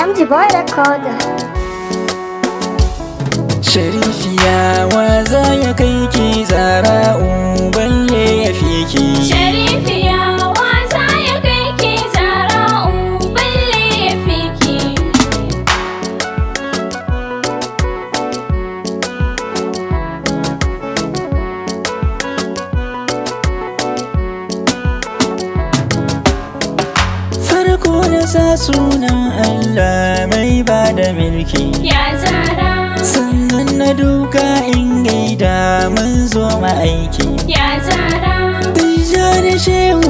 MG Boy Recorder. Sharifiya wa za ya kai ki zara'u balle ya fi ki. Sharifiya wasa ya kai ki zara'u balle ya fi ki. Farko na sa sunan Allah mai ba da mulki. Ya zara, Sannan na duka in gaida mun zo ma'aiki. ya zara, Bija da shehu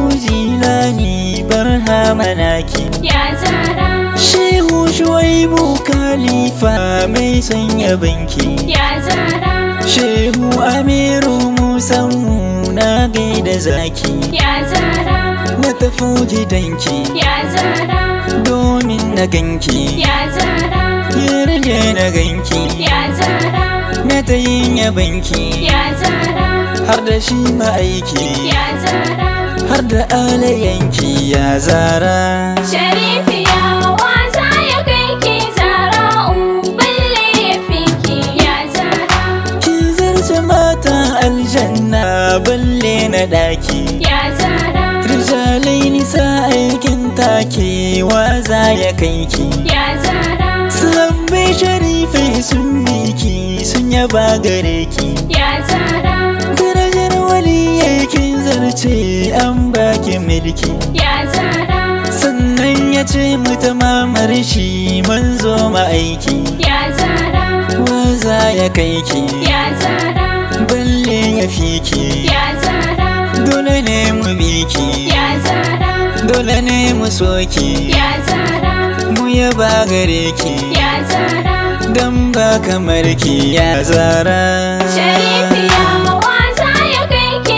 jilani barhama naki. ya zara, Shehu shuwaibu khalifa mai sanya banki. ya zara, Shehu Amiru Musammu na gaida zaki ya zara, na tafi gidanki ya zara, domin na ganki ya zara, yarje na ganki ya zara, na ta yin yabanki ya zara, har da shi ma'aiki ya zara. har da alayanki ya zara Sharifiya wasa ya kai ki zara'u balle ya fi ki ya zara, ki zarce matan aljanna balle na daki ya zara, rijalai nisa aikin take waza ya kai ki ya zara, Sabbai sharifai sun miki sun yaba gare ki ya zara, Darajar waliyai kin zarce an baki milki ya zara, Sannan ya ce muta mamar shi mun zo ma'aiki ya zara, Waza ya kai ki ya zara, balle ya fi ki ya zara, Dole ne mu bi ki ya zara, Dole ne mu so ki ya zara, Mu yaba gare ki ya zara. Dan ba kamar ki ya zara Sharifiya wasa ya kai ki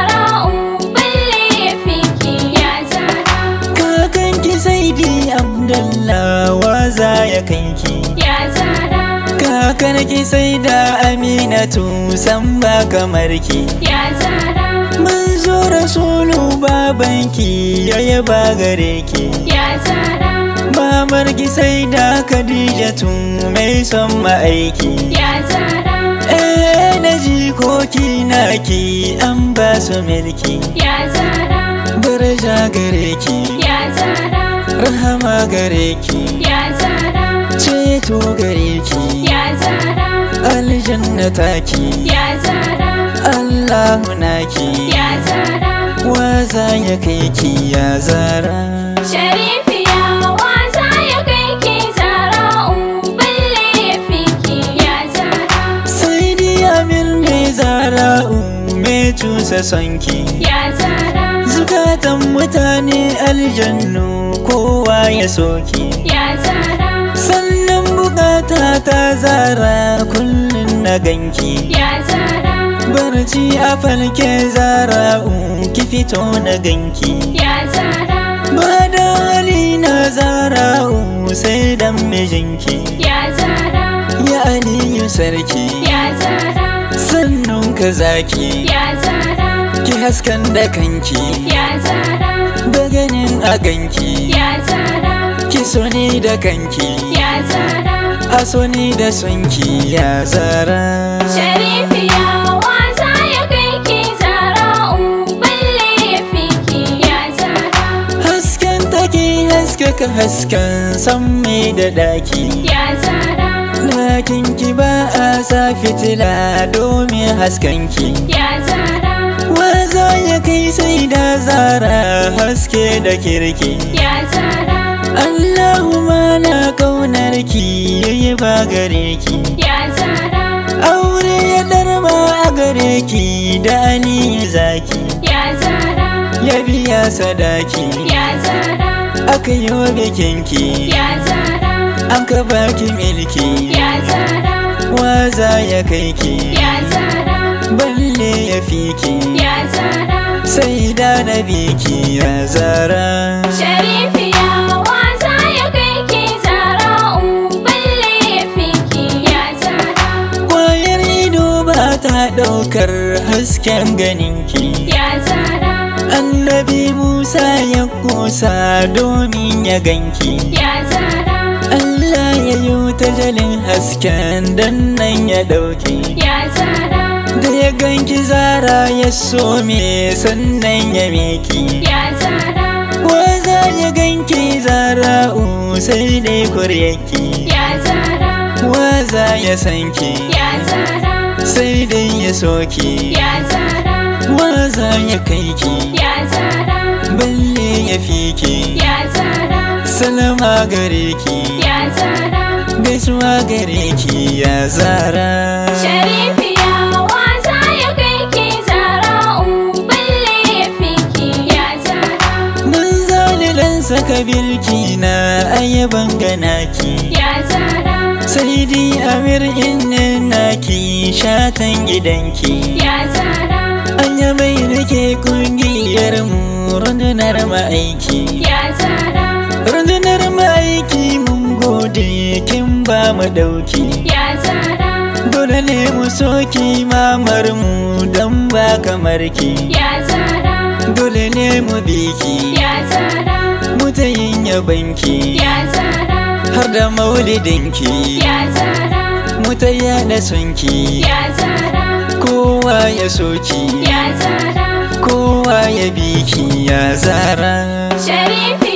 zara'u balle ya fi ki ya zara, Kakanki sai di Abdullah waza ya kanki ya zara, Kakanki sai da Aminatu san ba kamar ki ya zara, Manzo Rasulu babanki ya yaba gare ki ya zara, Mamarki sai da Khadijatu mai son ma'aiki ya zara, Eh na jikoki naki an ba su milki ya zara, Daraja gare ki ya zara, Rahama gare ki ya zara, Ceto gare ki ya zara, aljanna taki ya zara, Allahu naki ya zara. waza ya kai ki ya zara Sharifiya wasa ya kai ki zara'u balle ya fi ki ya zara, sai di amir ne zara'u me cusa sonki ya zara, zukatan mutane aljannu kowa ya soki ya zara, sannan bukata ta zara kullum na ganki ya zara, barci a falke zara'u ki fito na ganki ya zara, ba da hali na zara'u sai dan mijinki ya zara, ya aliyu sarki ya zara, sannun ka zaki ya zara, ki haskan da kanki ya zara, da ganin a ganki ya zara, ki so ni da kanki ya zara. a so ni da sonki ya zara Sharifiya wasa ya kai ki zara'u balle ya fi ki ya zara, hasken take haskaka hasken san mai da daki ya zara, Lakin ki ba a sa fitila domin haskanki ya zara, Waza ya kai sai da zara haske da kirki ya zara, Allahumma na kaunar ki yayi ba gare ki ya zara, Aure ya darma a gare ki da Ali zaki ya zara, Ya biya sadaki ya zara, aka yi wa bikinki ya zara, An ka baki milki ya zara, Waza ya kai ki ya zara, Balle ya fi ki ya zara. Sai da na biki ya zara Sharifiya wasa ya kai ki zara'u balle ya fi ki ya zara, Kwayar ido ba ta ɗaukar hasken ganinki ya zara, Annabi Musa ya kusa domin ya ganki ya zara, Allah ya yi ta jalin hasken dan nan ya ɗauke ya zara da ya ganki zara ya some sannan ya miki ya zara waza ya ganki zara sai dai kuryaki ya zara waza ya sanki ya zara sai dai ya soki ya zara waza ya kaiki ya zara balle ya fiki ya zara salama gare ki ya zara gaisuwa gare ki ya zara Sharifiya wasa ya kai ki zara'u balle ya fi ki ya zara Mun zani dan saka birki na ayaban ganaki ya zara sai dai amir innin naki shatan gidanki ya zara anya mai nake kungiyar mu rundunar ma'aiki ya zara rundunar ma'aiki mun gode kin ba mu dauki ya zara dole ne mu soki mamar mu dan ba kamar ki ya zara dole ne mu biki ya zara mu ta yin yabanki ya zara har da maulidinki ya zara mu ta yada sonki ya zara kowa ya soki ya zara kowa ya biki ya zara Sharifi